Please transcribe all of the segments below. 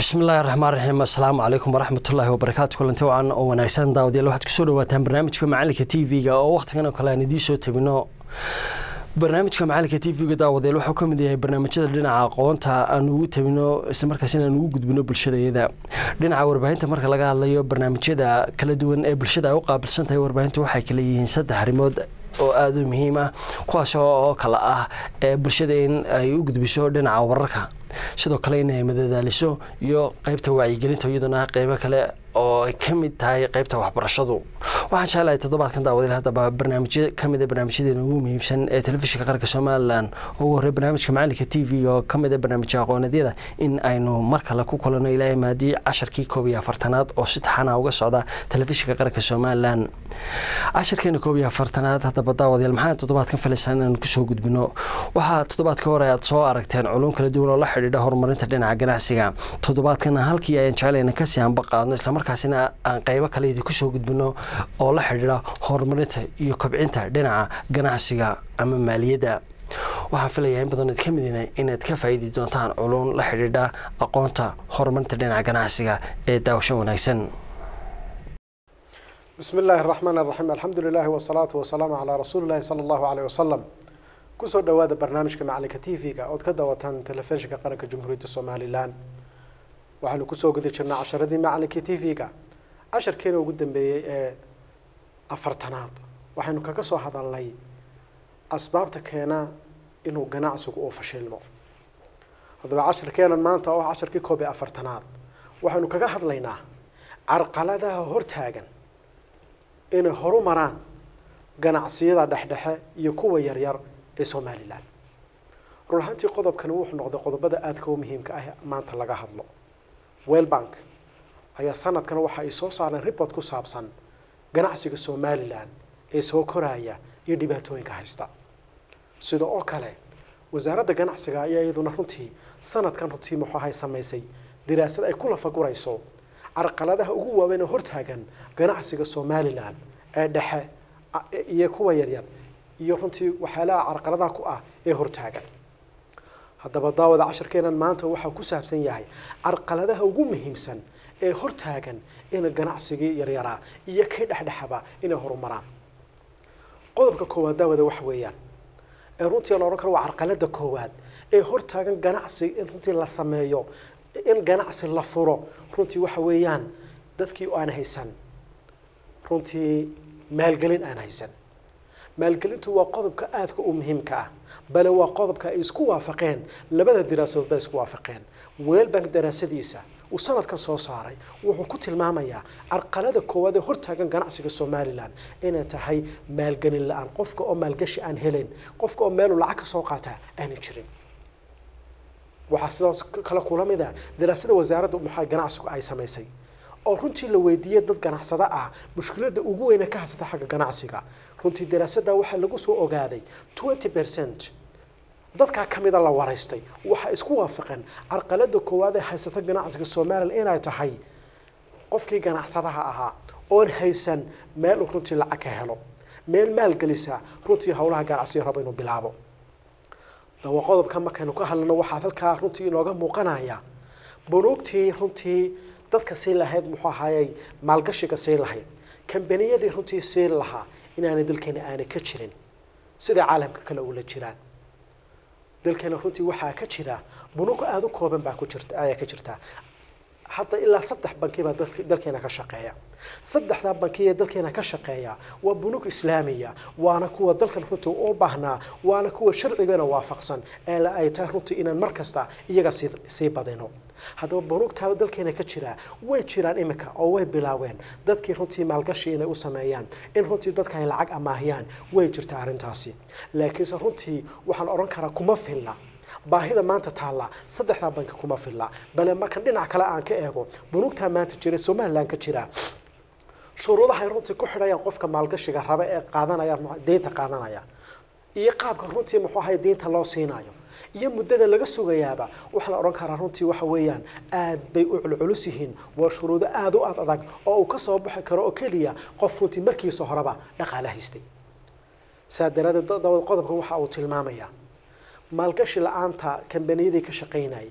bismillahi raxmaan raxiim assalaamu calaykum waraxmatullaahi wabarakaatu kulanti wacan oo wanaagsan daawadayaal waxaad kusoo dhawaataan barnaamijka macalinka t v-ga oo wakhtigan oo kale aan idiin soo tabino barnaamijka macalinka t v-ga daawadayaal wuxuu ka mid yahay barnaamijyada dhinaca aqoonta aan ugu tabino islamarkaasina aan ugu gudbino bulshadayada dhinaca warbaahinta marka laga hadlayo barnaamijyada kala duwan ee bulshada ay u qaabilsan tahay warbaahintu waxay kala yihiin saddex arrimood oo aada u muhiim ah kuwaas oo kale ah ee bulshada in ay u gudbiso dhinaca wararka sidoo kale in ay madadaaliso iyo qeybta wacyigelinta iyaduna qeybo kale oo ay ka mid tahay qeybta waxbarashadu waxaan jeclahay toddobaadkan daawadeel haddaba barnaamijyo ka mid a barnaamijyadeena ugu muhiimsan ee telefishinka qaranka somalilan oo ugu horey barnaamijka macalinka t v oo ka mid a barnaamijya aqoonadyada in aynu mar kale ku kulano ilaahay maadii casharkii koob iyo afartanaad oo si taxana uga socda telefishinka qaranka somalilan casharkeena koob iyo afartanaad haddaba daawadayaal maxaan toddobaadkan filaysan inaan kusoo gudbino waxaa toddobaadka hore aad soo aragteen culum kala duwan oo la xidhiidha horumarinta dhinaca ganacsiga toddobaadkana halkii ayaan jeclayna kasii anba qaadno islamarkaasina aan qeybo kale idinku soo gudbino oo la xidhiidha horumarinta iyo kobcinta dhinaca ganacsiga ama maaliyadda waxaan filayaa in badan ka midina inaad ka faa'iidi doontaan culum la xidhiidha aqoonta horumarinta dhinaca ganacsiga ee daawasho wanaagsan bismi illaahi araxmaan araxiim alxamdu lilaahi wasalaatu wasalaamu calaa rasuuli llahi sala allahu caleyh wasalam kusoo dhowaada barnaamijka macalinka t v-ga ood ka daawataan telefishinka qaranka jamhuuriyadda somalilan waxaanu kusoo guda jirnaa casharadii macalinkii t v-ga casharkeena ugu dambeeyey ee afartanaad waxaynu kaga soo hadalnay asbaabta keena inuu ganacsigu uu fashilmo haddaba casharkeenan maanta oo casharkii koob iyo afartanaad waxaynu kaga hadlaynaa carqaladaha hortaagan inay horu maraan ganacsiyada dhexdhexe iyo kuwa yaryar ee somalilan run ahaantii qodobkani wuxuu noqday qodobada aadka u muhiimka ah maanta laga hadlo wellbank ayaa sanadkan waxa ay soo saareen report ku saabsan ganacsiga somalilan ee soo koraya iyo dhibaatooyinka haysta sida oo kale wasaaradda ganacsiga ayaa iyaduna runtii sanadkan runtii muxuu ahay samaysay diraasad ay ku lafagurayso carqaladaha ugu waaweyn ee hortaagan ganacsiga somalilan ee dhexe iyo kuwa yaryar iyo runtii waxyaalaha carqaladaha ku ah ee hortaagan haddaba daawada casharkeenan maanta waxaa ku saabsan yahay carqaladaha ugu muhiimsan ee hortaagan in ganacsigii yaryaraa iyo kii dhexdhexaba inay horumaraan qodobka koowaad daawada waxa weeyaan ee runtii la odhan karo waa carqalada koowaad ee hortaagan ganacsi in runtii la sameeyo in ganacsi la furo runtii waxa weeyaan dadkii aan haysan runtii maalgelin aan haysan maalgelintu waa qodobka aadka u muhiimka ah bale waa qodobka ay isku waafaqeen labada diraasadood bay isku waafaqeen weelbank daraasadiisa uu sanadkan soo saaray wuxuu ku tilmaamayaa carqalada koowaad ee hortaagan ganacsiga somalilan inay tahay maalgelin la-aan qofka oo maalgashi aan helayn qofka oo meelu lacag ka soo qaataa aanay jirin waxaa sidaas kale kula mid ah daraasada wasaaradda maxaa ganacsigu ay samaysay oo runtii la weydiiyey dad ganacsado ah mushkiladda ugu weyne ka haysata xagga ganacsiga runtii daraasadda waxaa lagu soo ogaaday twenty percent dadkaa ka mida la waraystay waxaa isku waafaqeen carqalada koowaad ee haysata ganacsiga somalilan inay tahay qofkii ganacsadaha ahaa oon haysan meel uu runtii lacag ka helo meel maalgelisa runtii howlaha ganacsiga rabo inuu bilaabo dawa qodobka markaynu ka hadlano waxaa halkaa runtii inooga muuqanaya bunuugtii runtii dadka sii lahayd muxuu ahaayey maalgashiga sii lahayd kambaniyadii runtii sii lahaa inaanay dalkeena aanay ka jirin siday caalamka kale ula jiraan dalkeena runtii waxaa ka jira bunuug aada u kooban baa ku jirta ayaa ka jirta hadda ilaa saddex banki baa dalkeena ka shaqeeya saddexdaa banki ee dalkeena ka shaqeeya waa bunug islaamiya waana kuwa dalkan runtii u baahnaa waana kuwa sharcigana waafaqsan ee la ay tahay runtii inaan mar kasta iyaga sii sii badino haddaba bunugtaa dalkeena ka jira way jiraan imika oo way bilaaween dadkii runtii maalgashi inay u sameeyaan in runtii dadka ay lacag amaahiyaan way jirtaa arrintaasi laakiinse runtii waxaan odhan karaa kuma filla baahida maanta taalla saddexdaa banki kuma filla bale markan dhinac kale aan ka eego bunugtaa maanta jira somalilan ka jira shuruudahay runtii ku xidhayaan qofka maalgashiga raba ee qaadanaya deynta qaadanaya iyo qaabka runtii muxuu ahay deynta loo siinayo iyo muddada laga sugayaaba waxaa la odhan karaa runtii waxa weeyaan aad bay u culculus yihiin waa shuruudo aada u ad adag oo uu ka soo baxi karo oo keliya qof runtii markiisa horeba dhaqaale haystay saa daraadeed dawad qodobka waxa uu tilmaamayaa maalgashi la-aanta kambaniyadii ka shaqaynayay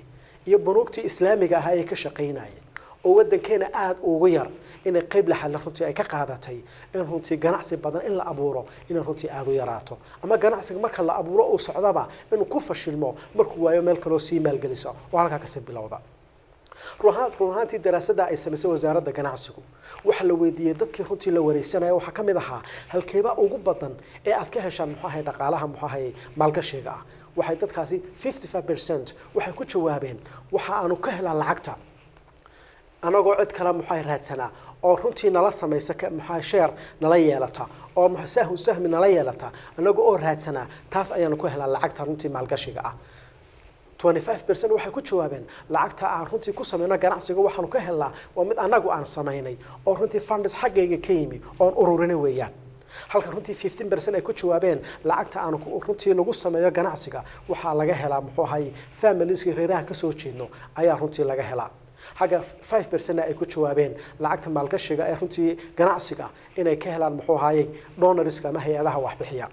iyo bunuugtii islaamiga ahaa ee ka shaqaynayay oo waddankeena aada ugu yar inay qeyb laxadla runtii ay ka qaadatay in runtii ganacsi badan in la abuuro inay runtii aada u yaraato ama ganacsiga marka la abuuro uu socdaba inuu ku fashilmo markuu waayo meel kaloo sii maalgelisa oo halkaa kasii bilowda run ahaantii daraasadda ay samaysay wasaaradda ganacsigu waxaa la weydiiyey dadkii runtii la wareysanaya waxaa ka mid ahaa halkeeba ugu badan ee aad ka heshaan muxuu ahay dhaqaalaha muxuu ahay maalgashiga ah waxay dadkaasi fifty five percent waxay ku jawaabeen waxa aanu ka helaa lacagta anagoo cid kale muxuu ahay raadsanaa oo runtii nala samaysa muxuu sheer nala yeelata oo sahmu sahmi nala yeelata anagoo oo raadsanaa taas ayaanu ku helaa lacagta runtii maalgashiga ah 25% waxay ku jawaabeen lacagta aan runtii ku sameyno ganacsiga waxaanu ka helnaa waa mid annagu aan samaynay oo runtii funds xaggayga ka yimi oon ururinay weeyaan halka runtii 15% ay ku jawaabeen lacagta aan runtii lagu sameeyo ganacsiga waxaa laga helaa muxuu ahay familieskii reerahan kasoo jeedno ayaa runtii laga helaa xagga 5% ay ku jawaabeen lacagta maalgashiga ee runtii ganacsiga inay ka helaan muxuu ahaayey donorska ama hay-adaha waxbixiya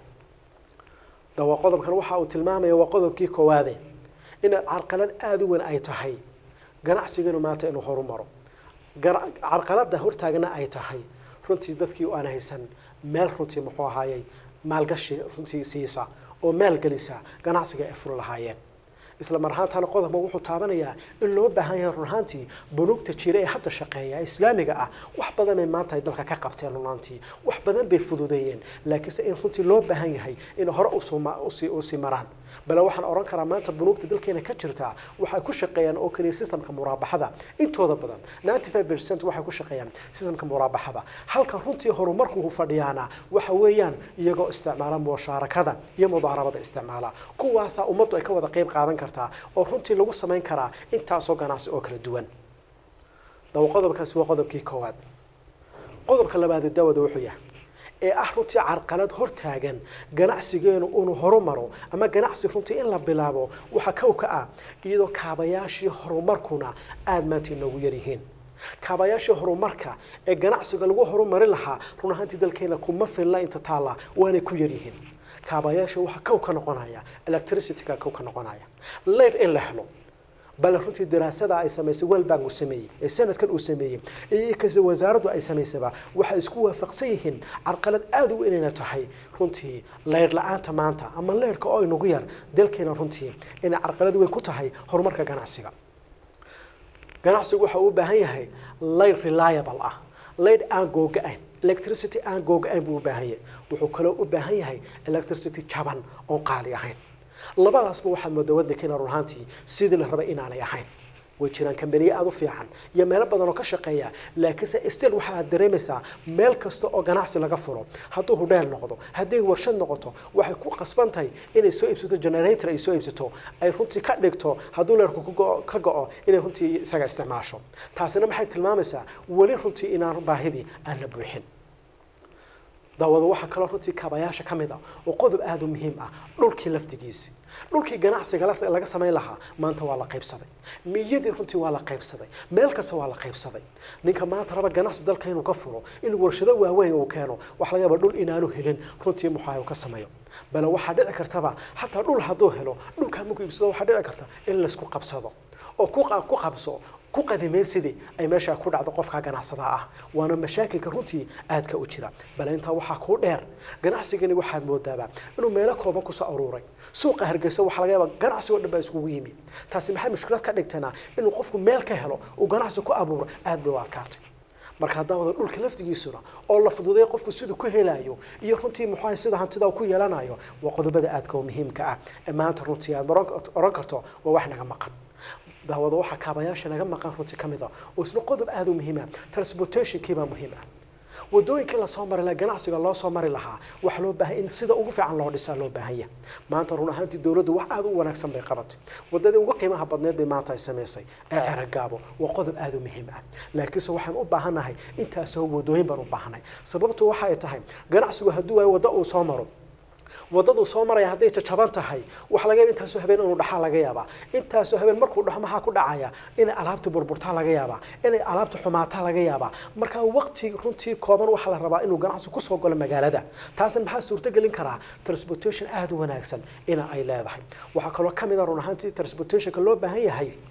dawa qodobkan waxa uu tilmaamaya waa qodobkii koowaade in carqalad aada u weyn ay tahay ganacsiganu maanta inuu horumaro carqalada hortaagna ay tahay runtii dadkii aan haysan meel runtii muxuu ahaayey maalgashi runtii siisa oo maalgelisa ganacsiga ay furi lahaayeen isla mar ahaantana qodobka wuxuu taabanayaa in loo baahan yahay run ahaantii bunuugta jira ee hadda shaqeeya ee islaamiga ah wax badan bay maanta ay dalka ka qabteen runaantii wax badan bay fududeeyeen laakiinse in runtii loo baahan yahay in hore usii maraan bale waxaan oran karaa maanta bunuugta dalkeena ka jirtaa waxay ku shaqeeyaan oo keliya systemka muraabaxada intooda badan 95% waxay ku shaqeeyaan systemka muraabaxada halka runtii horumarku fadhiyaana waxa weeyaan iyagoo isticmaala mushaarakada iyo mudaarabada isticmaala kuwaasaa ummaddu ay ka wada qayb qaadan kartaa oo runtii lagu samayn karaa intaasoo ganacsi oo kala duwan dawa qodobkaasi waa qodobkii koowaad qodobka labaad dawada wuxuu yahay ee ah runtii carqalad hortaagan ganacsigeenu inuu horumaro ama ganacsi runtii in la bilaabo waxa kow ka ah iyadoo kaabayaashii horumarkuna aada maanta inoogu yaryihiin kaabayaashii horumarka ee ganacsiga lagu horumari lahaa run ahaantii dalkeena kuma filna inta taalla waanay ku yaryihiin kaabayaasha waxaa kow ka noqonaya electricityga kow ka noqonaya leyd in la helo bale runtii daraasada ay samaysay welbank uu sameeyey ee sanadkan uu sameeyey iyo kasi wasaaraddu ay samaysaba waxay isku waafaqsan yihiin carqalad aada u inayna tahay runtii leydh la-aanta maanta ama leydhka oo inagu yar dalkeena runtii inay carqalad weyn ku tahay horumarka ganacsiga ganacsigu waxa uu u baahan yahay leydh reliable ah leydh aan googa-ayn electricity aan googa-ayn buu u baahan yahay wuxuu kaloo u baahan yahay electricity jaban oon qaali ahayn labadaasba waxaad moodaa waddankeena run ahaantii sidii la rabay inaanay ahayn way jiraan kambaniye aada u fiican iyo meelo badan oo ka shaqeeya laakiinse still waxa aad dareemaysaa meel kasta oo ganacsi laga furo hadduu hudheel noqdo hadday warshad noqoto waxay ku qasbantahay inay soo iibsato generator ay soo iibsato ay runtii ka dhigto hadduu leerku ka go-o inay runtii isaga isticmaasho taasina maxay tilmaamaysaa weli runtii inaan baahidii aan la buuxin daawada waxaa kaloo runtii kaabayaasha ka mid ah oo qodob aada u muhiim ah dhulkii laftigiisi dhulkii ganacsiga laga samayn lahaa maanta waa la qaybsaday miyadii runtii waa la qaybsaday meel kasta waa la qaybsaday ninka maanta raba ganacsi dalka inuu ka furo inuu warshado waaweyn uu keeno waxa laga yaaba dhul inaanu helin runtii muxaa ka sameeyo bale waxaa dhici kartaba xataa dhul hadduu helo dhulkaa markuu iibsado waxaa dhici karta in laysku qabsado oo ku qabso ku qadimeen sidii ay meeshaa ku dhacdo qofka ganacsada ah waana mashaakilka runtii aadka u jira bale intaa waxaa kuu dheer ganacsigani waxaad moodaaba inuu meelo kooban kusoo aruuray suuqa hargeysa waxaa laga yaaba ganacsigoo dhan baa iskugu yimi taasi maxay mushkilad ka dhigtanaa inuu qofku meel ka helo uu ganacsi ku abuuro aad bay u adkaartay marka haddaa wada dhulka laftigiisuna oo la fududay qofku siduu ku helayo iyo runtii muxuu sida hantida uu ku yeelanayo waa qodobada aadka oo muhiimka ah ee maanta runtii aad oran karto waa wax naga maqan daawada waxaa kaabayaasha naga maqan runtii ka mid ah oo isna qodob aada u muhiim ah transportationkii baa muhiim ah wadooyinkii lasoo mari lahaa ganacsiga loo soo mari lahaa waxaa loo baahay in sida ugu fiican loo dhisaa loo baahan yahay maanta run ahaantii dowladdu wax aada u wanaagsan bay qabatay wadadii ugu qiimaha badneed bay maanta ay samaysay ee ceragaabo waa qodob aada u muhiim ah laakiinse waxaan u baahannahay intaasoo wadooyin baan u baahanay sababtu waxa ay tahay ganacsigu hadduu waayo waddo uu soo maro wadaduu soo maraya hadday jajaban tahay waxa laga yaaba intaasoo habeen inuu dhaxaa laga yaabaa intaasoo habeen markuu dhaxo maxaa ku dhacaya inay alaabta burburtaa laga yaabaa inay alaabta xumaataa laga yaabaa marka waqti runtii kooban waxaa la rabaa inuu ganacsi kusoo galo magaalada taasna maxaa suurtogelin karaa transportation aada u wanaagsan ina ay leedahay waxaa kaloo ka mid a run ahaantii transportationka loo baahan yahay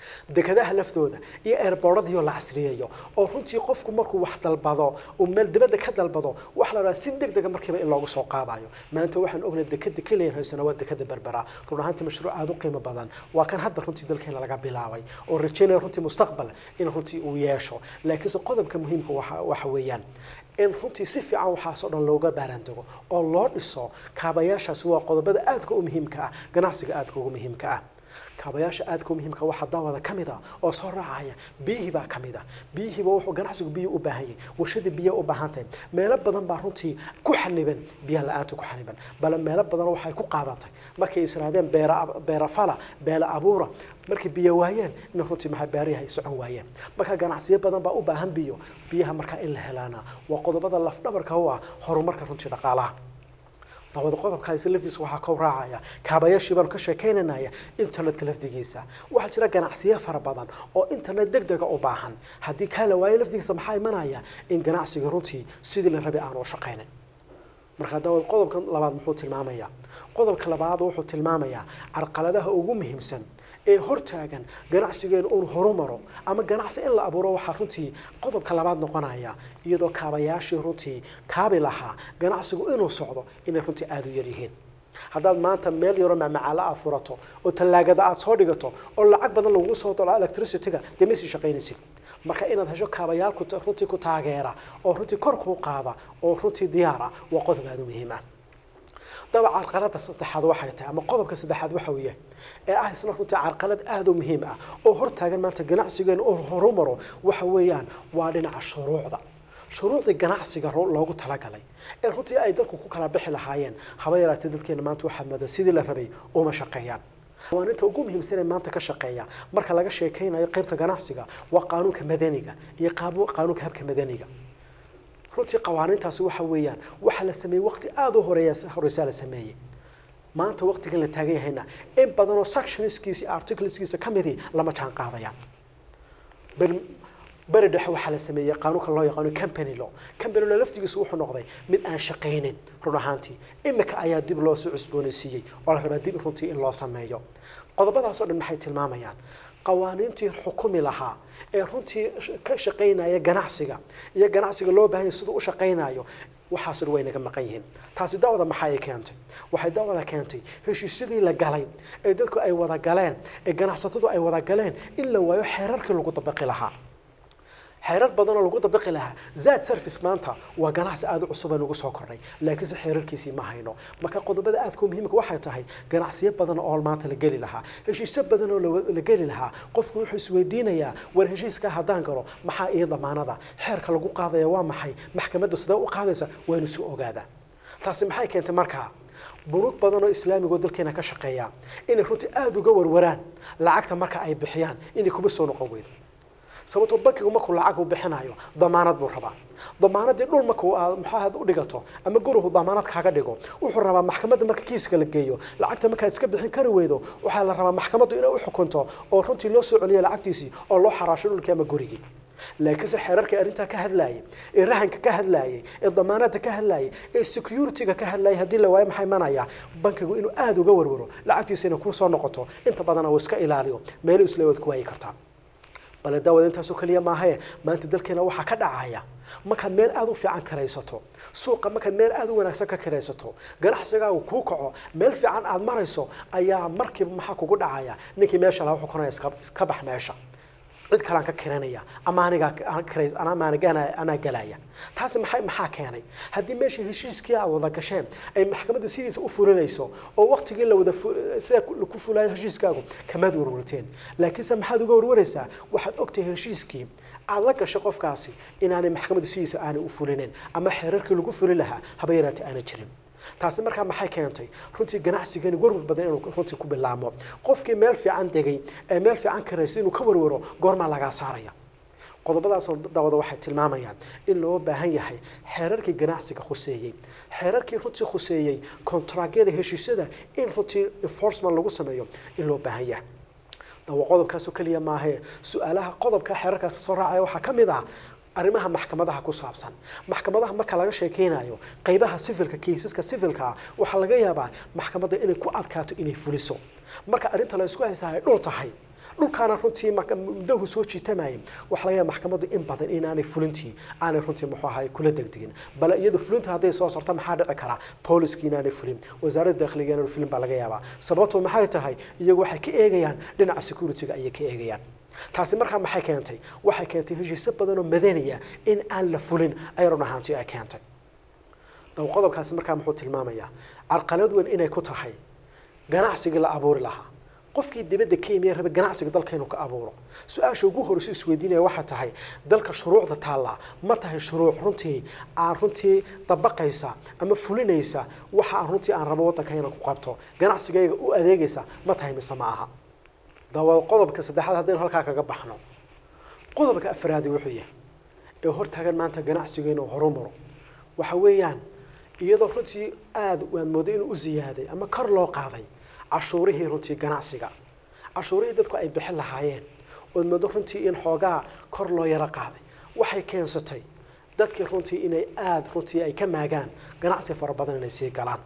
dekadaha laftooda iyo eerbooradiioo la casriyeeyo oo runtii qofku markuu wax dalbado uu meel dibadda ka dalbado wax la rabaa si deg dega markiiba in loogu soo qaadayo maanta waxaan ognay dekada keliyan haysana waa dekada berbera run ahaantii mashruuc aada u qiimo badan waa kan hadda runtii dalkeena laga bilaabay oo rajaynaya runtii mustaqbal in runtii uu yeesho laakiinse qodobka muhiimka waxa waxa weeyaan in runtii si fiican waxaasoo dhan looga baaraandego oo loo dhiso kaabayaashaasi waa qodobada aadka u muhiimka ah ganacsiga aadka ugu muhiimka ah kaabayaasha aadka u muhiimka waxaa daawada ka mid a oo soo raacaya biyihii baa ka mid a biyihiiba wuxuu ganacsigu biyo u baahan yahay warshadii biyo u baahan tahay meelo badan baa runtii ku xaniban biyaha la-aanta ku xaniban bale meelo badan waxay ku qaadatay markay israadeen beera beera fala beela abuura markay biyo waayeen in runtii maxaa beerihi ay socon waayeen marka ganacsiyo badan baa u baahan biyo biyaha markaa in la helaana waa qodobada lafdhabarka u ah horumarka runtii dhaqaalaha dawada qodobkaasi laftiisa waxaa ka raacaya kaabayaashii baanu ka sheekaynanaya internetka lafdigiisa waxaa jira ganacsiyo fara badan oo internet deg dega u baahan haddii kaa la waayo lafdigiisa maxaa imanaya in ganacsiga runtii sidii la rabay aanu u shaqaynin marka dawad qodobka labaad muxuu tilmaamayaa qodobka labaad wuxuu tilmaamayaa carqaladaha ugu muhiimsan ee hortaagan ganacsigeenu uun horumaro ama ganacsi in la abuuro waxaa runtii qodobka labaad noqonaya iyadoo kaabayaashii runtii kaabi lahaa ganacsigu inuu socdo inay runtii aada u yaryihiin haddaad maanta meel yaroo macmacaalo aad furato oo tallaagada aad soo dhigato oo lacag badan lagugu soo dalo electricityga dee ma sii shaqaynaysid marka inaad hesho kaabayaal runtii ku taageera oo runtii kor kuu qaada oo runtii diyaar ah waa qodob aada u muhiim ah daba carqalada saddexaad waxay tahay ama qodobka saddexaad waxa weeye ee ah isna runtii carqalad aada u muhiim ah oo hortaagan maanta ganacsigeenu oo horumaro waxa weeyaan waa dhinaca shuruucda shuruucdii ganacsiga loogu talagalay ee runtii ay dadku ku kala bixi lahaayeen haba yaraatee dadkeena maanta waxaad moodaa sidii la rabay uma shaqeeyaan qawaaninta ugu muhiimsan ee maanta ka shaqeeya marka laga sheekaynayo qaybta ganacsiga waa qaanuunka madaniga iyo qaanuunka habka madaniga runtii qawaanintaasi waxa weeyaan waxaa la sameeyey waqti aada u horeeya horeysaa la sameeyey maanta waqtigan la taagan yahayna in badanoo sectionskiisa articleskiisa ka midii lama jaan qaadayaan beri dhexe waxaa la sameeyey qaanuunka loo yaqaano company law company law laftigiisu wuxuu noqday mid aan shaqaynin run ahaantii imika ayaa dib loo soo cusboonaysiiyey oo la rabaa dib runtii in loo sameeyo qodobadaasoo dhan maxay tilmaamayaan qawaaniintii xukumi lahaa ee runtii ka shaqaynaya ganacsiga iyo ganacsiga loo baahanya siduu u shaqaynayo waxaasuna way naga maqan yihiin taasi dawada maxaa ay keentay waxay dawada keentay heshiisyadii la galay ee dadku ay wada galeen ee ganacsatadu ay wada galeen in la waayo xeerarkii lagu dabaqi lahaa xeerar badan oo lagu dabaqi lahaa zaad service maanta waa ganacsi aada u cusub ee nagu soo kordhay laakiinse xeerarkiisii ma hayno marka qodobada aadka muhiimka waxay tahay ganacsiyo badan oo maanta la geli lahaa heshiisyo badan oo la geli lahaa qofku wuxuu isweydiinayaa war heshiiska haddaan galo maxaa iyo damaanada xeerka lagu qaadaya waa maxay maxkamadda sidee u qaadaysa waa inu soo ogaadaa taasi maxay keentay markaa bunuug badan oo islaamigoo dalkeena ka shaqeeya inay runtii aada uga warwaraan lacagta marka ay bixiyaan inay kuma soo noqon weydo sababtoo bankigu markuu lacag u bixinayo damaanad buu rabaa damaanadii dhul markuu aad maxaahaad u dhigato ama gurigu damaanad kaaga dhigo wuxuu rabaa maxkamadda marka kiiska la geeyo lacagta markaad iska bixin kari weydo waxaa la rabaa maxkamaddu inay u xukunto oo runtii loo soo celiyo lacagtiisii oo loo xaraasho dhulkii ama gurigii laakiinse xeerarkii arrintaa ka hadlaayay ee rahanka ka hadlaayay ee damaanada ka hadlaayay ee security-ga ka hadlaayay haddii la waayo maxay imanaya bankigu inuu aada uga warwaro lacagtiisa inay kusoo noqoto inta badana uu iska ilaaliyo meelo isleewaad ku waayi kartaa bale daawada intaasoo keliya maahae maanta dalkeena waxaa ka dhacaya markaad meel aada u fiican karaysato suuqa markaad meel aada u wanaagsan ka karaysato ganacsigaagu kuu kaco meel fiican aada marayso ayaa markiiba maxaa kugu dhacaya ninkii meesha laga xukunaya iska bax meesha cid kalaan ka kiranaya ama anigaa anaa galaya taasi maxay maxaa keenay haddii meesha heshiiskii aad wada gasheen ay maxkamaddu sidiisa u fulinayso oo waqtigii la wada sida ku fulayo heshiiskaagu kamaad warwarteen laakiinse maxaad uga warwaraysaa waxaad ogtahay heshiiskii aad la gashay qofkaasi inaanay maxkamaddu sidiisa aanay u fulinin ama xeerarkii lagu fuli lahaa haba yaraatee aanay jirin taasi markaa maxay keentay runtii ganacsigeeni warwar badan inuu runtii ku bilaamo qofkii meel fiican degay ee meel fiican karaysa inuu ka warwaro goormaa lagaa saaraya qodobadaasoo dawada waxay tilmaamayaan in loo baahan yahay xeerarkii ganacsiga khuseeyey xeerarkii runtii khuseeyey kontraagyada heshiisyada in runtii enforcement lagu sameeyo in loo baahan yahay dawa qodobkaasoo keliya maahee su-aalaha qodobka xeerarka soo raacaya waxaa ka mid ah arrimaha maxkamadaha ku saabsan maxkamadaha marka laga sheekeynayo qaybaha sifilka kiisaska sifilka ah waxaa laga yaabaa maxkamadda inay ku adkaato inay fuliso marka arrinta la isku haysta ay dhul tahay dhulkaana runtii muddahu soo jiitamayay waxaa laga yaaba maxkamaddu in badan inaanay fulintii aanay runtii muxuu ahay kula degdegin bale iyadu fulinta hadday soo sarto maxaa dhici karaa booliskii inaanay fulin wasaaradda dakhliga inaanay fulin baa laga yaabaa sababtoo maxay tahay iyagu waxay ka eegayaan dhinaca securityga ayay ka eegayaan taasi markaa maxay keentay waxay keentay heshiisyo badan oo madaniya in aan la fulin ay run ahaantii ay keentay daw qodobkaasi markaa muxuu tilmaamayaa carqalad weyn inay ku tahay ganacsigii la abuuri lahaa qofkii dibadda ka yimiya rabe ganacsiga dalka inuu ka abuuro su-aasha ugu horeysa isweydiinaya waxaa tahay dalka shuruucda taallaa ma tahay shuruuc runtii aan runtii dabaqaysa ama fulinaysa waxa aan runtii aan rabo waddanka inaan ku qabto ganacsigayga u adeegaysa ma tahay mise ma aha dawa qodobka saddexaad haddaynu halkaa kaga baxno qodobka afraadi wuxuu yahay ee hortaagan maanta ganacsiga inuu horumaro waxa weeyaan iyadoo runtii aada waad mooday inuu u ziyaaday ama kor loo qaaday cashuurihii runtii ganacsiga cashuurihii dadku ay bixin lahaayeen ood moodo runtii in xoogaa kor loo yaro qaaday waxay keensatay dadkii runtii inay aada runtii ay ka maagaan ganacsi fara badan inay sii galaan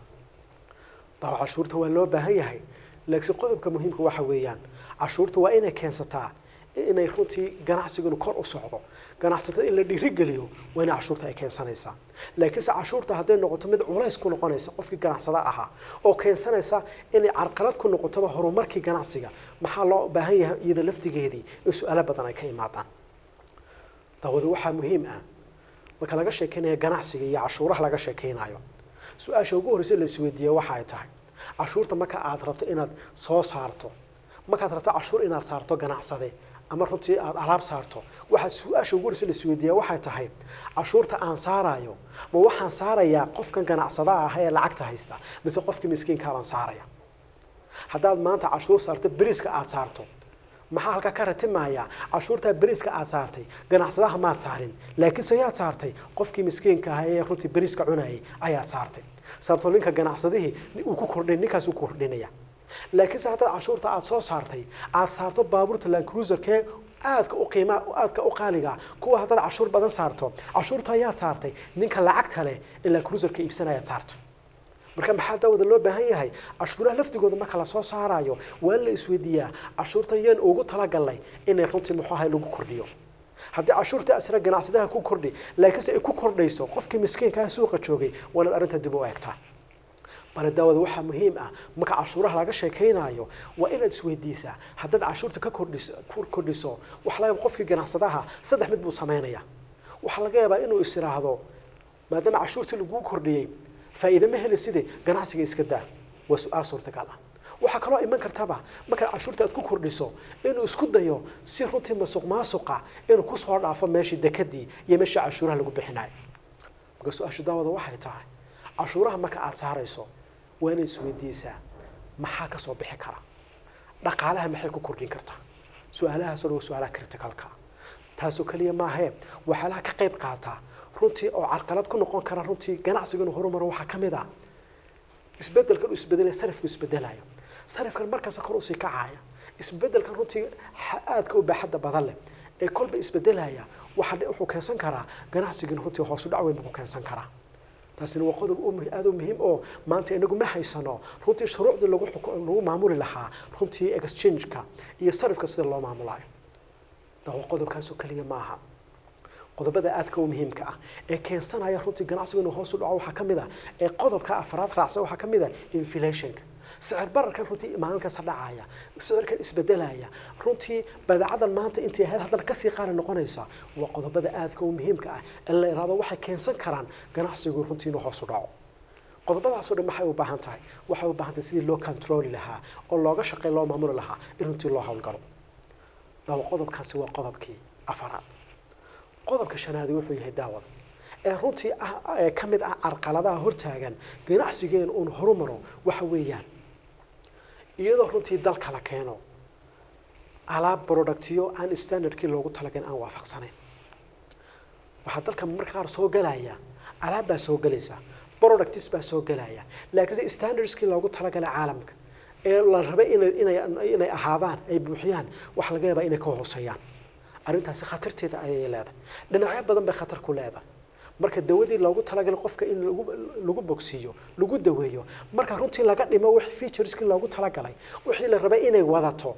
dawa cashuurta waa loo baahan yahay laakiin qodobka muhiimka waxa weeyaan cashuurta waa inay keensataa inay runtii ganacsigunu kor u socdo ganacsatada in la dhiirigeliyo waa inay cashuurta ay keensanaysaa laakiinse cashuurta hadday noqoto mid culays ku noqonaysa qofkii ganacsada ahaa oo keensanaysa inay carqalad ku noqotoba horumarkii ganacsiga maxaa loo baahan yahay iyada laftigeedii in su-aalo badan ay ka imaadaan dawada waxaa muhiim ah marka laga sheekeynaya ganacsiga iyo cashuuraha laga sheekeynayo su-aasha ugu horreysa la isweydiiya waxa ay tahay cashuurta marka aad rabto inaad soo saarto markaad rabto cashuur inaad saarto ganacsade ama runtii aada alaab saarto waxaad su-aasha ugu horeysa la isweydiiyaa waxay tahay cashuurta aan saarayo ma waxaan saarayaa qofkan ganacsada ah ee lacagta haysta mise qofkii miskiinkaabaan saaraya haddaad maanta cashuur saarto beriska aada saarto maxaa halkaa ka ratimayaa cashuurtaa beriska aada saartay ganacsadaha maad saarin laakiinse yaad saartay qofkii miskiinka ah ee runtii beriska cunayay ayaad saartay sababtoo ninka ganacsadihii uu ku kordhay ninkaas uu kordhinaya laakiinse haddaad cashuurta aada soo saartay aada saarto baabuurta lancruiserkee aadka u qiima aadka u qaaliga kuwa haddaad cashuur badan saarto cashuurta ayaad saartay ninka lacagta leh ee lancruiserka iibsanayaad saartay marka maxaa daawada loo baahan yahay cashuuraha laftigooda marka lasoo saarayo waa in la isweydiiyaa cashuurtan yaan ugu talagalnay inay runtii muxuu ahay lagu kordhiyo haddii cashuurta asra ganacsadaha ku kordhi laakiinse ay ku kordhayso qofkii miskiinkaah suuqa joogay waa inaad arrinta dib u eegtaa bale daawada waxaa muhiim ah marka cashuuraha laga sheekaynayo waa inaad isweydiisaa haddaad cashuurta ka kordhiso ku kordhiso waxaa laga yaaba qofkii ganacsadaha saddex mid buu sameynaya waxaa laga yaabaa inuu is iraahdo maadaama cashuurtii laguu kordhiyey faa'iide ma heli side ganacsiga iska daa waa su-aal suurtagal ah waxaa kaloo iman kartaba markaad cashuurta aad ku kordhiso inuu isku dayo si runtii masuq maasuqa inuu kusoo dhaafo meeshii dekadii iyo meeshii cashuuraha lagu bixinayo marka su-aasha daawada waxay tahay cashuuraha marka aada saarayso waa inaad isweydiisaa maxaa kasoo bixi kara dhaqaalaha maxay ku kordhin kartaa su-aalahaasoo dhan waa su-aalaha criticalka taasoo keliya maahee waxyaalaha ka qayb qaataa runtii oo carqalad ku noqon kara runtii ganacsiga inuu horumaro waxaa ka mid ah isbedelkan uu isbedelaya sarifku isbedelayo sarifkan markasta kor usii kacaya isbedelkan runtii aadka u baaxadda badan leh ee kolba isbedelaya waxa wuxuu keensan karaa ganacsigin runtii hoosu dhac weyn buu ku keensan karaa taasina waa qodob aada u muhiim oo maanta inagu ma haysano runtii shuruucdii lagu lagu maamuli lahaa runtii exchange-ka iyo sarifka sida loo maamulayo dawa qodobkaasoo keliya maaha qodobada aadka u muhiimka ah ee keensanaya runtii ganacsigu inuu hoos u dhaco waxaa ka mid ah ee qodobka afraad raacsan waxaa ka mid ah inflationka sicir bararkan runtii maalin kasta dhacaya sicirkan isbedelaya runtii badeecadan maanta intii ahayd haddana kasii qaali noqonaysa waa qodobada aadka u muhiimka ah ee la iraado waxay keensan karaan ganacsigu runtii inuu hoos u dhaco qodobadaasoo dhan maxay u baahan tahay waxay u baahan tahay sidii loo controli lahaa oo looga shaqey loo maamuli lahaa in runtii loo howlgalo dawa qodobkaasi waa qodobkii afaraad qodobka shanaadi wuxuu yahay daawada ee runtii ah ee ka mid ah carqaladaha hortaagan ganacsigeen uun horumaro waxa weeyaan iyadoo runtii dalka la keeno alaab productiyo aan standardkii loogu talagalin aan waafaqsanayn waxaa dalka marka qaar soo galaya alaab baa soo gelaysa productis baa soo gelaya laakiinse standardskii loogu talagalay caalamka ee la rabay inay inay inay ahaadaan ay buuxiyaan waxa laga yaabaa inay ka hooseeyaan arrintaasi khatarteeda ayay leedahay dhinacyo badan bay khatar ku leedahay marka dawadii loogu talagalay qofka in lagu lagu bogsiiyo lagu daweeyo marka runtii laga dhimo wixii featureskii loogu talagalay wixii la rabay inay wadato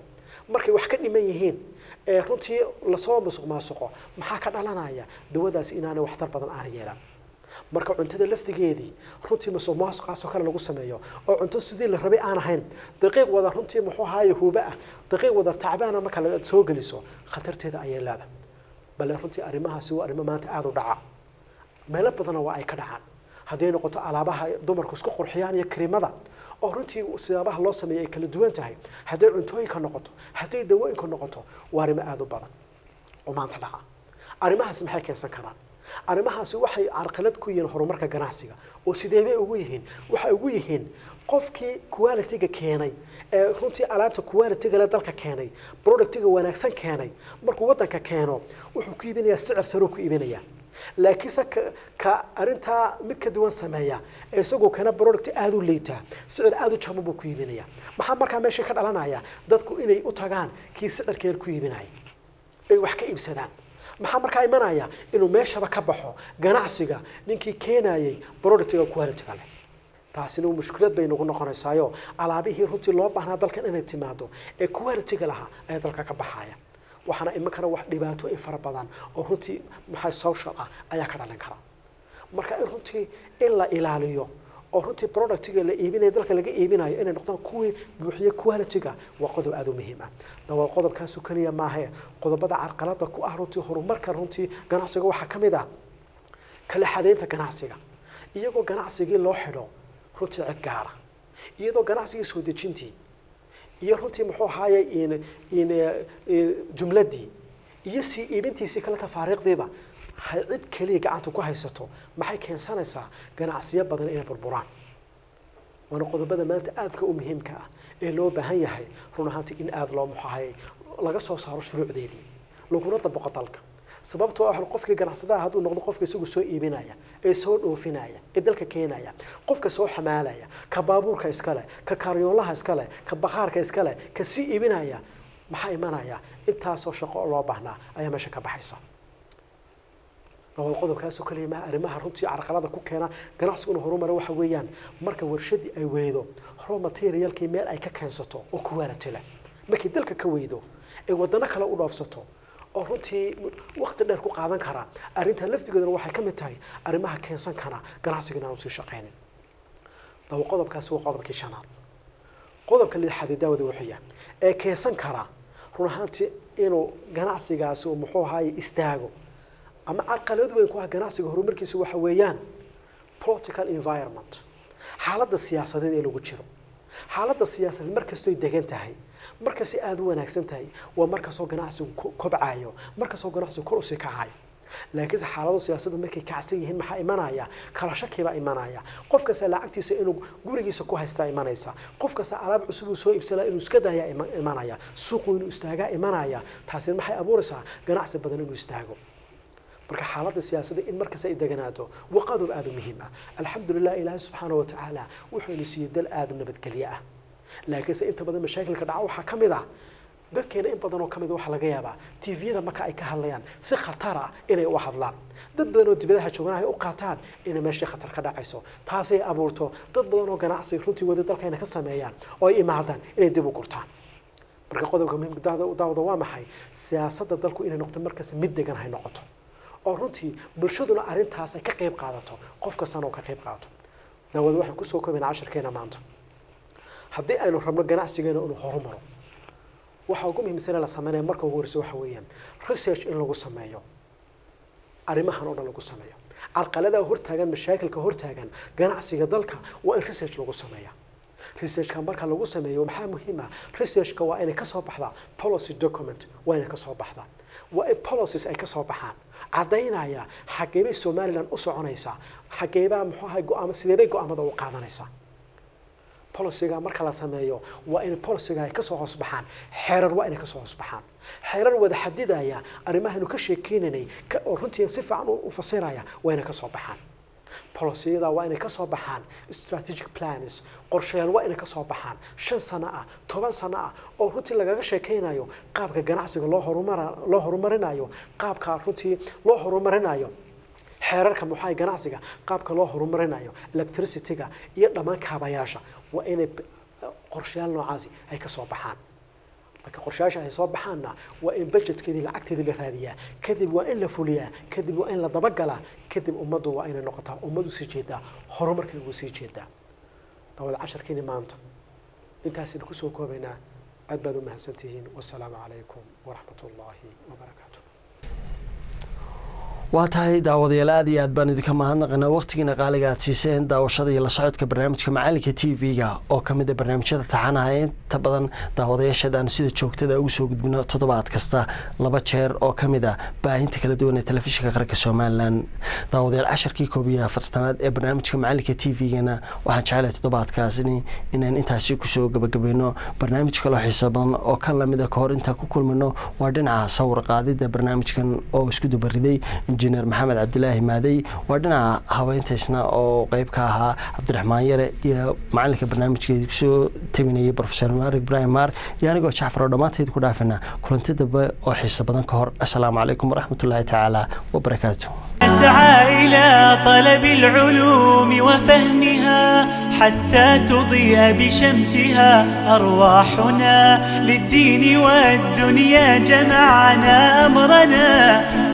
markay wax ka dhiman yihiin ee runtii lasoo musuq maasuqo maxaa ka dhalanaya dawadaasi inaanay waxtar badan aan yeelan marka cuntada lafdigeedii runtii musuq maasuqaasoo kale lagu sameeyo oo cunto sidii la rabay aan ahayn daqiiq wada runtii muxuu ahaaye huuba ah daqiiq wada tacbaana marka la soo geliso khatarteeda ayay leedahay bale runtii arrimahaasi waa arrimo maanta aada u dhaca meelo badanna waa ay ka dhacaan hadday noqoto alaabaha dumarku isku qurxiyaan iyo kariimada oo runtii siyaabaha loo sameeyay ay kala duwan tahay hadday cuntooyinka noqoto hadday dawooyinka noqoto waa arrimo aada u badan oo maanta dhaca arrimahaasi maxay keensan karaan arrimahaasi waxay carqalad ku yihiin horumarka ganacsiga oo sidee bay ugu yihiin waxay ugu yihiin qofkii quality-ga keenay ee runtii alaabta quality-ga le dalka keenay productiga wanaagsan keenay markuu waddanka keeno wuxuu ku iibinayaa sicir saruu ku iibinayaa laakiinse ka ka arrintaa mid ka duwan sameeya ee isagoo kana product aada u liitaa sicir aada u jaban buu ku iibinaya maxaa markaa meeshii ka dhalanaya dadku inay u tagaan kii sicirkeer ku iibinaya ay wax ka iibsadaan maxaa markaa imanaya inuu meeshaba ka baxo ganacsiga ninkii keenayay productiga quality-ga leh taasina mushkilad bay nagu noqonaysaayo alaabihii runtii loo baahnaa dalkan inay timaado ee quality-ga lahaa ayaa dalka ka baxaya waxaana iman kara wax dhibaatooyin fara badan oo runtii maxay social ah ayaa ka dhalin kara marka in runtii in la ilaaliyo oo runtii productiga la iibinayo dalka laga iibinayo inay noqdaan kuwii buuxiye quality-ga waa qodob aada u muhiim ah dawa qodobkaasu keliya maahe qodobada carqalada ku ah runtii horumarka runtii ganacsiga waxaa ka mid ah kala xadeynta ganacsiga iyagoo ganacsigii loo xidho runtii cid gaara iyadoo ganacsigii soo dejintii iyo runtii muxuu ahaaye in in jumladii iyo sii iibintiisii kale tafaariiqdiiba hay cid keliya gacanta ku haysato maxay keensanaysaa ganacsiyo badan inay burburaan waana qodobada maanta aadka u muhiimka ah ee loo baahan yahay run ahaantii in aada loo muxahay laga soo saaro shuruucdeedii laguna dabaqo dalka sababtoo ah qofkii ganacsadaha hadduu noqdo qofka isagu soo iibinaya ee soo dhoofinaya ee dalka keenaya qofka soo xamaalaya ka baabuurka iskale ka kaaryoolaha iskale ka bakhaarka iskale ka sii iibinaya maxaa imanaya intaasoo shaqo loo baahnaa ayaa meesha ka baxaysa dabada qodobkaasoo kaliya maha arrimaha runtii carqalada ku keena ganacsigu inuu horumara waxa weeyaan marka warshadii ay weydo raw materialkii meel ay ka keensato oo quality leh markay dalka ka weydo ee wadano kale u dhoofsato oo runtii waqti dheer ku qaadan kara arrintaa laftigoodana waxay ka mid tahay arrimaha keensan kara ganacsiga inaanu sii shaqaynin daba qodobkaasi waa qodobkii shanaad qodobka lixaad ee daawada wuxuuya ee keensan kara run ahaantii inuu ganacsigaasi uu muxuu ahaaye istaago ama carqalad weyn ku ah ganacsiga horumarkiisa waxa weeyaan political environment xaaladda siyaasadeed ee lagu jiro xaaladda siyaasadeed markastoy degan tahay markastay aada u wanaagsan tahay waa markastoo ganacsigu kobcayo markastoo ganacsigu kor usii kacayo laakiinse xaalado siyaasaddu markay kacsan yihiin maxaa imanaya kala shakibaa imanaya qof kasta lacagtiisa inuu gurigiisa ku haystaa imanaysa qof kasta alaab cusub uu soo iibsada inuu iska daayaa imanaya suuqu inuu istaagaa imanaya taasina maxay abuuraysaa ganacsi badan inuu istaago marka xaaladda siyaasadda in markasta ay deganaato waa qodob aada u muhiim ah alxamdulilah ilaahay subxaana wa tacaala wuxuu ina siiyey dal aada u nabadgelye ah laakiinse inta badan mashaakilka dhaca waxaa ka mid ah dadkeena in badan oo ka mid waxaa laga yaabaa tviyada marka ay ka hadlayaan si khatar ah inay u hadlaan dad badan oo dibadaha joogan ay u qaataan inay meeshii khatar ka dhacayso taasay abuurto dad badan oo ganacsi runtii wada dalkayna ka sameeyaan oo ay imaadaan inay dib u gurtaan marka qodobka muhiimka daawada waa maxay siyaasadda dalku inay noqoto markaas mid degan hay noqoto oo runtii bulshaduna arrintaas ay ka qayb qaadato qof kastana oo ka qayb qaadato daawada waxaan kusoo koobayna casharkeena maanta haddii aynu rabno ganacsigeena inuu horumaro waxa ugu muhiimsane la sameynaya marka ugu horeysa waxa weeyaan research in lagu sameeyo arrimahan oo dhan lagu sameeyo carqaladaha hortaagan mashaakilka hortaagan ganacsiga dalka waa in research lagu sameeya researchka marka lagu sameeyo maxaa muhiim ah researchka waa inay kasoo baxdaa policy document waa inay kasoo baxdaa waa in policies ay kasoo baxaan caddaynaya xageebay somaliland u soconaysaa xageebaa muxuu ahay go-aamo sideebay go-aamada u qaadanaysaa boliciga marka la sameeyo waa in boliciga ay kasoo hoos baxaan xeerar waa inay kasoo hoos baxaan xeerar wada xadidaya arrimahaynu ka sheekeynanay oo runtii si fiican u fasiraya waa inay kasoo baxaan boliciyada waa inay kasoo baxaan strategic plans qorshayaal waa inay kasoo baxaan shan sano ah toban sano ah oo runtii lagaga sheekeynayo qaabka ganacsiga loo horumar loo horumarinayo qaabka runtii loo horumarinayo xeerarka muxaay ganacsiga qaabka loo horumarinayo electricity-ga iyo dhammaan kaabayaasha waa inay qorshayaal noocaasi ay kasoo baxaan marka qorshayaasha ay soo baxaanna waa in budgetkeedii lacagteedii la raadiyaa kadib waa in la fuliyaa kadib waa in la dabagalaa kadib ummaddu waa inay noqotaa ummad usii jeedaa horumarkay ugu sii jeedaa dawada casharkiini maanta intaasina kusoo koobaynaa aad baad u mahadsantihiin wasalaamu calaykum waraxmat ullaahi wabarakaatu waa tahay daawadayaal aad iyo aad baan idinka mahadnaqanaa waqtigiina qaaliga aad siiseen daawashada iyo la socodka barnaamijka macalinka t v-ga oo ka mid a barnaamijyada taxanaha ee inta badan daawadayaasheed aanu sida joogtada ugu soo gudbino toddobaad kasta laba jeer oo ka mid a baahinta kala duwan ee telefishinka qaranka somalilan daawadayaal casharkii koob iyo afartanaad ee barnaamijka macalinka t v-gana waxaan jecelahay toddobaadkaasini inaan intaasi kusoo gabagabayno barnaamij kaloo xiiso badan oo kan lamid a kahor intaan ku kulmino waa dhinaca sawir qaadida barnaamijkan oo isku dubariday injineer maxamed cabdilaahi maadey waa dhinaca habeyntaysna oo qeyb ka ahaa cabdiraxmaan yare iyo macalinka barnaamijkeedi kusoo tabinayay profesor maar ibrahim maar iyo anigoo jacfar oo dhammaanteed ku dhaafina kulanti dambe oo xiiso badan ka hor assalaamu calaykum waraxmatullaahi tacaala wabarakaatu نسعى إلى طلب العلوم وفهمها حتى تضيء بشمسها أرواحنا للدين والدنيا جمعنا أمرنا